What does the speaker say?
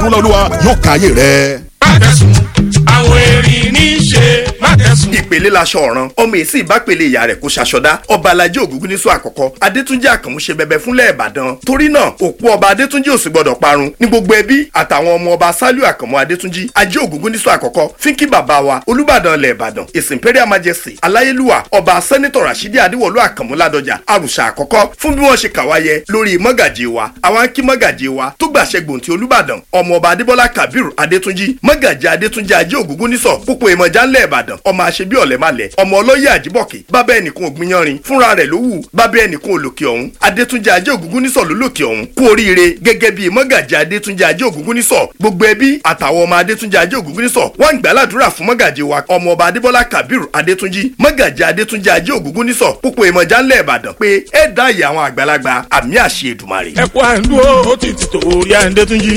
olúwa yóò káyé rẹ. má tẹ̀sùn àwọn èrì ní í ṣe má tẹ̀sùn. ìpele laṣọ ọ̀ràn ọmọ èsì ìbápele ìyá rẹ̀ kó ṣaṣọdá ọba alájẹ ògúngún níṣọ àkọ́kọ́ adétúnjì àkànmú ṣe bẹbẹ fúnlẹ̀ ìbàdàn torí náà òkú ọba adétúnjì ò sì gbọdọ̀ parun ní gbogbo ẹbí àtàwọn ọmọ ọba sálíù àkànmú adétúnjì ajé ògúngún níṣọ àkọ́kọ́ fínkì bàbá wa olúbàdàn ilẹ̀ ìbàdàn his imperial majesty aláyélúwà ọba sẹ́nitọ̀ rasidi adéwọ̀lú àkànmú ládọjà àrùṣà àkọ́kọ́ fún bí wọ́n ṣe kàwáyé lórí mọ́gàjì wa àwọn akí mọ́gàjì wa tó gbàṣẹ gbòǹtì olúbàdàn ọmọ ọba adébọ́lá kabiru adétúnjì mọ́gàjì adétúnjì ajé ògúngún níṣọ̀ púpọ̀ ìmọ̀já ńlẹ̀ ìbàdàn ọmọ àṣebí ọ̀lẹ́màlẹ̀ ọmọ ọlọ́yẹ àjíbọ̀kẹ́ bábá ẹnìkan ògbìyanrin fúnra rẹ̀ ló wù bábá ẹnìkan olòkè ọ̀hún adétúnjẹ ajé ògúngún nísọ̀ ló lòkè ọ̀hún kú oríire gẹ́gẹ́ bíi mọ́gàjì adétúnjẹ ajé ògúngún nísọ̀ gbogbo ẹbí àtàwọn ọmọ adétúnjẹ ajé ògúngún nísọ̀ wọ́n ń gbàládùra fún mọ́gàjì wa ọmọ ọba adébọ́lá kabiru adétúnjì mọ́gàjì adétúnjẹ ajé ògúngún nísọ̀ púpọ̀ ìmọ̀já ńlẹ̀ ìbàdàn pé ẹ dá ìyá àwọn àgbàlagbà àmì àṣẹ èdùmarè. ẹ kú àǹdúró ó ti ti tòórí àǹdẹ́túnjì.